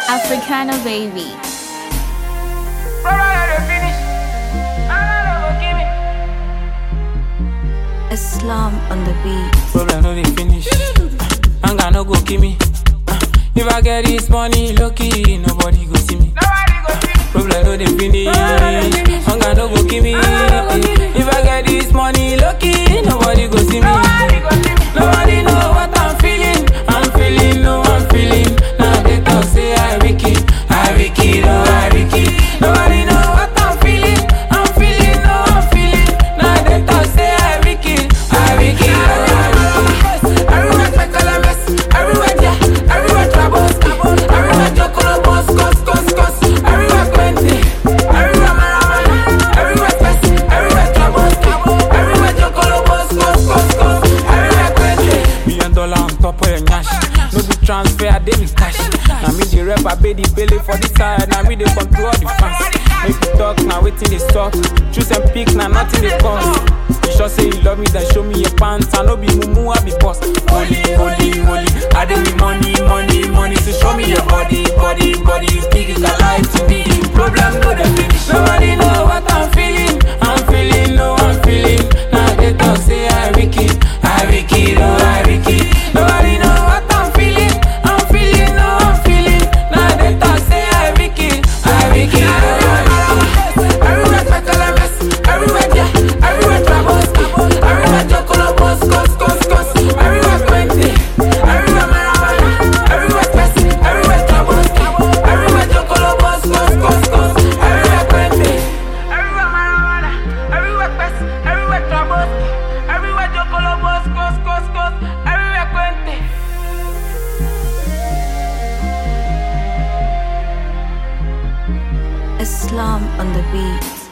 Africana baby. Islam on the beat. Problem no dey finish. Anger no go kill me. Uh, If I get this money, lucky nobody go see me. Problem no dey finish. Anger no go kill me. If I get this money, lucky nobody go see me. Nobody know what I'm feeling. I'm feeling, no, I'm feeling. Now they talk say I wicked, I wicked, oh I wicked. Nobody know what I'm feeling. I'm feeling, no, I'm feeling. Now they talk say I wicked, I wicked, oh I wicked. Everywhere speckle and mess, everywhere yeah, everywhere troubles, everywhere chocolate boss, cos, cos, cos, everywhere plenty, everywhere maramana, everywhere stress, everywhere troubles, everywhere chocolate boss, cos, cos, cos, everywhere plenty. Million dollar on top of your nyash, no be transfer, I dey with cash. Now me the rep, I pay the belly for the side, now me dey control the fans. Make you talk, now waiting they stop. Choose and pick, now nothing they cost. You sure say you love me, then show me your pants. I no be mumu, I be boss. Holy, holy, holy. I dey with money, money, money. So show me your body, body, body. You think it's alive to me? Problem no dey finish. Nobody know what I'm feeling. I'm feeling, no, I'm feeling. Now they talk say I wicked, I wicked, oh I wicked. Nobody know what I'm feeling. I'm feeling, no, I'm feeling. Now they talk say I wicked, I wicked, oh I wicked. Everywhere speckle and mess, everywhere yeah, everywhere troubles, everywhere chocolate boss, cos, cos, cos, everywhere plenty, everywhere maramana, everywhere stress, everywhere troubles, everywhere chocolate boss, cos, cos, cos, everywhere plenty, everywhere maramana, everywhere stress, everywhere troubles, everywhere chocolate boss, cos, cos, cos, everywhere plenty. Islam on the beat.